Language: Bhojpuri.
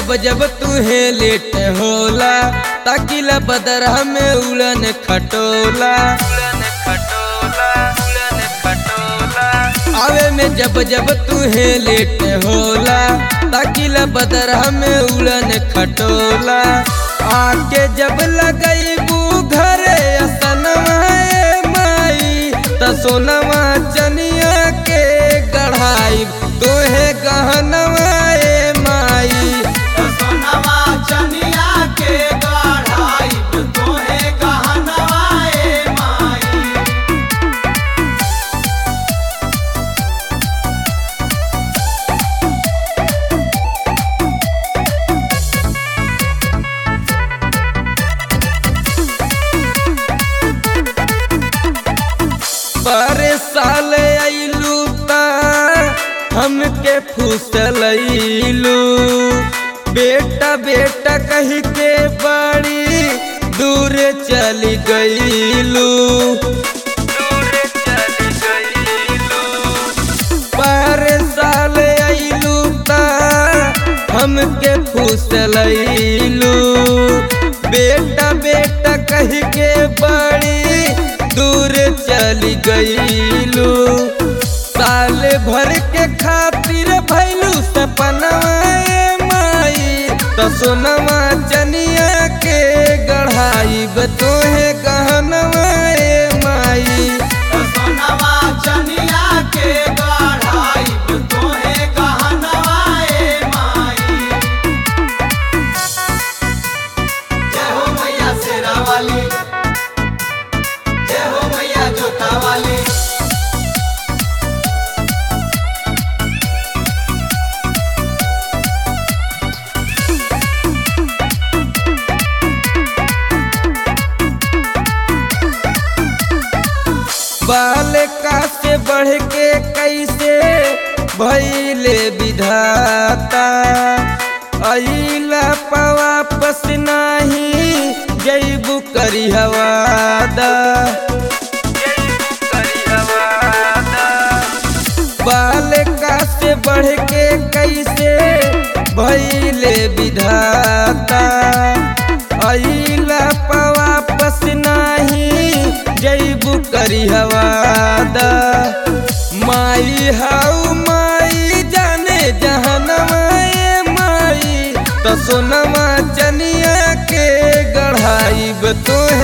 जब जब तुहे लेट होला ताकिला बदरह में उड़न खटोला उड़न खटोला उड़न खटोला आवे में जब जब तुहे लेट होला ताकिला बदरह में उड़न खटोला आके जब लगैबू घरे असनवा ए माई त सोनवा चनिया के गढ़ाई तोहे गहनवा ए माई सोनवा चनिया के गढ़ाई तोहे गहनवा ए माई पर साल अइलू ता हमके फुसलैलू बेटा बेटा कह के बड़ी दूर चली गईलू पर साल अइलू ता हमके फुसलैलू बेटा बेटा कह के बड़ी दूर चली गईलू साल भर के खातिर भैलू सपनवा ए माई तो सोनवा चनिया के गढ़ाई तोहे गहनवा ए माई सोनवा चनिया के गढ़ाई तोहे गहनवा ए माई जय हो मैया शेरा वाली जय हो मैया जोता वाली बाल का से बढ़ के कैसे भैले विधाता अइला वापस नाही जैबू करी हवादा बाल का से बढ़ के कैसे भैले विधाता अइला वापस नाही जैबू करी हवादा माई हाउ माई जाने जहनवा ए माई तो सोनमा चनिया के गढ़ाई तोहे